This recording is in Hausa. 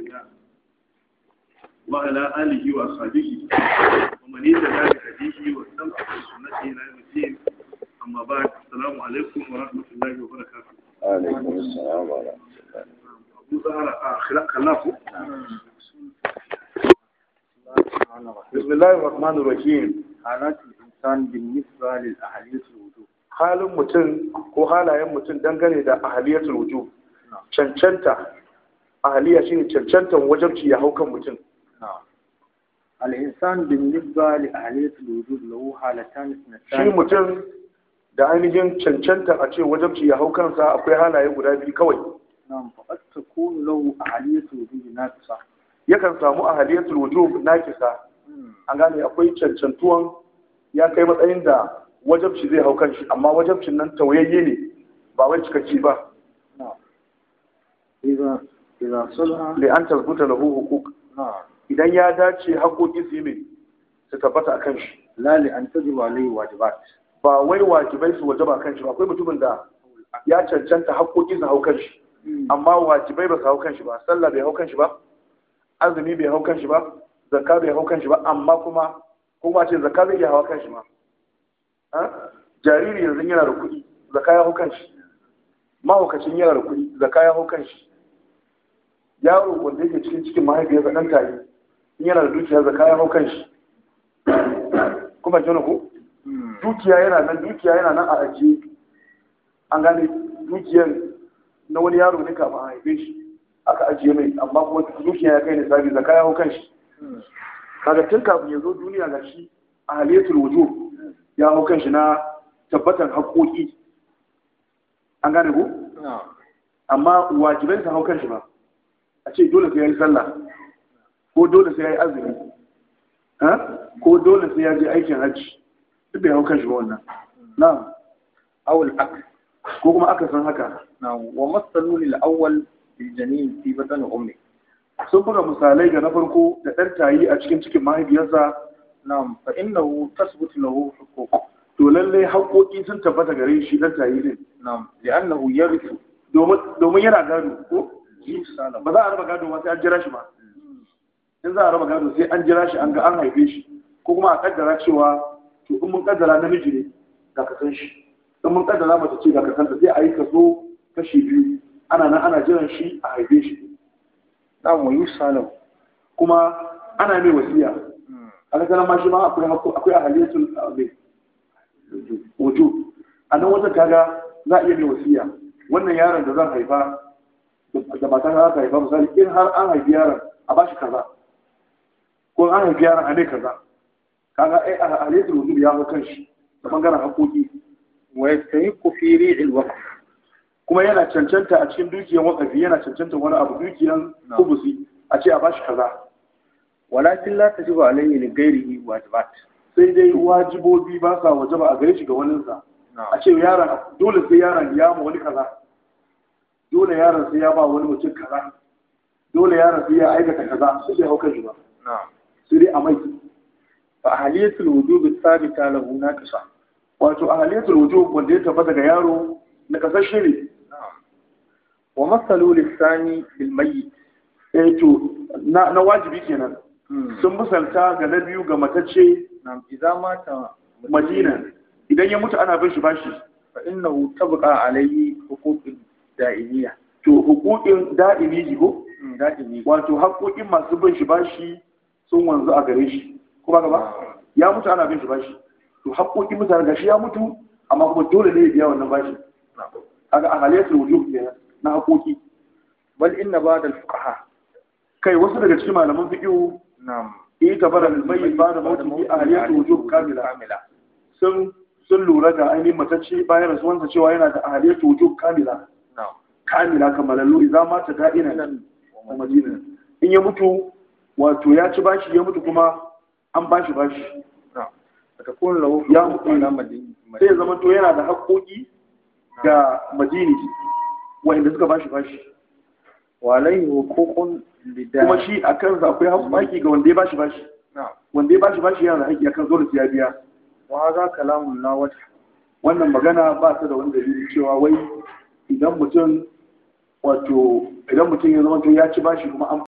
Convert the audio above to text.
الله وعلى آله وأصحابه ومن يتبع بهديه واستمع بسنته إلى يوم الدين أما بعد السلام عليكم ورحمة الله وبركاته عليكم السلام ورحمة الله أبو زهر خلاق خلافه بسم الله الرحمن الرحيم حالات الإنسان بالنسبة للأهلية الوجوب halin mutum ko halayen mutum dangane da ahaliyatul wujub cancanta ahaliya shine cancantan wajabci ya hau kan mutum نعم الإنسان بالنسبة لأهلية الوجود له حالتان shi اثنتان mutum da ainihin cancanta a ce wajabci ya hau kansa akwai halaye guda biyu kawai نعم فقد تكون له أهلية الوجود ناقصة yakan samu ahaliyatul wujub nakisa an gane akwai cancantuwan ya kai matsayin da wajabci zai hau kanshi amma wajabcin nan tauyayye ne ba wai cikakki ba نعم إذا إذا صلح li an tazbuta lahu huquq نعم idan ya dace haƙoƙi su yi mai su tabbata a kan shi لا لأن تجب عليه واجبات ba wai wajibai su wajaba kan shi ba akwai mutumin da ya cancanta haƙoƙi su hau kan shi amma wajibai ba su hau kan shi ba sallah bai hau kan shi ba azumi bai hau kan shi ba zakka bai hau kan shi ba amma kuma kuma ce zakka zai iya hawa kan shi ma Ha? jariri yanzu yana da kuɗi zakka ya hau kan shi mahaukacin yana da kuɗi zakka ya hau kan shi yaro wanda yake cikin cikin mahaifiyarsa ɗan tare in yana da dukiya zakka ya hau kan shi kuma jona ko dukiya yana nan dukiya yana nan a ajiye an gane dukiyar na wani yaro ne kafin a haife shi aka ajiye mai amma kuma dukiya ya kai ne sabi zaka ya hau kan shi kaga tun kafin ya zo duniya ga shi a haliyatul wujo ya hau kan shi na tabbatar haƙoƙi an gane ko نعم amma wajibai su hau kan shi ba a ce dole sai ya yi sallah ko dole sai ya yi azumi ha? ko dole sai ya je aikin hajji duk bai hau kan shi ba wannan na'am أو العكس ko kuma aka san haka نعم ومثلوا للأول بالجنين في بطن أمه sun buga misalai ga na farko da ɗan tayi a cikin cikin mahaifiyarsa نعم فإنه تثبت له حقوق to lallai haƙoƙi sun tabbata gare shi ɗan tayi din نعم لأنه يرث domin domin yana gado ko إنسانا ba za a raba gado ba sai an jira shi ba in za a raba gado sai an jira shi an ga an haife shi ko kuma a kaddara cewa to in mun kaddara namiji ne ga ka san shi in mun kaddara mace ce ga ka san ta sai a yi kaso kashi biyu ana nan ana jiran shi a haife shi نعم ويوصى له kuma ana mai wasiya a kasarar ma shi ma akwai hakku akwai ahaliyatul abin wuju a nan wata kaga za a iya mai wasiya wannan yaron da zan haifa da matan za ta haifa misali in har an haifi yaron a bashi kaza ko an haifi yaron a mai kaza kaga ai ahaliyatul wuju ya hau kan shi da bangaren haƙoƙi ويستحق في ريع الوقف kuma yana cancanta a cikin dukiyar wakafi yana cancanta wani abu dukiyar kubusi a ce a bashi kaza ولكن لا تجب عليه لغيره واجبات sai dai wajibobi ba sa wajaba a gare shi ga waninsa a ce yaron dole sai yaron ya ma wani kaza dole yaron sai ya ba wani mutum kaza dole yaron sai ya aikata kaza sai bai hauka shi ba نعم sai dai a mai فأهلية الوجوب الثابتة له ناقصة wato a halittar wujub wanda ya tabbata ga yaro na kasashe ne نعم ومثلوا للثاني بالميت eh to na, na wajibi kenan sun misalta ga na biyu ga matacce نعم إذا مات madina idan ya mutu ana bin shi bashi فإنه تبقى عليه حقوق دائمية to hukukin da'imi ko دائمية wato haƙoƙin masu bin shi bashi sun wanzu a gare shi kuma gaba ya mutu ana bin shi bashi to haƙoƙin mutane gashi ya mutu amma kuma dole ne ya biya wannan bashi نعم kaga a halittar wujub kenan na haƙoƙi بل إن بعض الفقهاء kai wasu daga cikin malaman fiqh نعم eh tabara al-bayyin ba da mawdu'i a halittar wujub kamila كاملة sun sun lura da ainihin matacce bayan rasuwansa cewa yana da ahaliyyar wujub kamila نعم kamila kamalallu idan mata da'inan a madina in ya mutu wato ya ci bashi ya mutu kuma an bashi bashi نعم فتكون له يا حقوق مؤمن. على مدين sai ya zama to yana da haƙoƙi ga madini wa'inda suka bashi bashi وعليه حقوق لداء kuma shi a kansa akwai haƙoƙi ga wanda ya bashi bashi نعم wanda ya bashi bashi yana da haƙƙi akan dole sai ya biya وهذا كلام لا وجه wannan magana ba ta da wani dalili cewa wai idan mutum wato idan mutum ya zama to ya ci bashi kuma an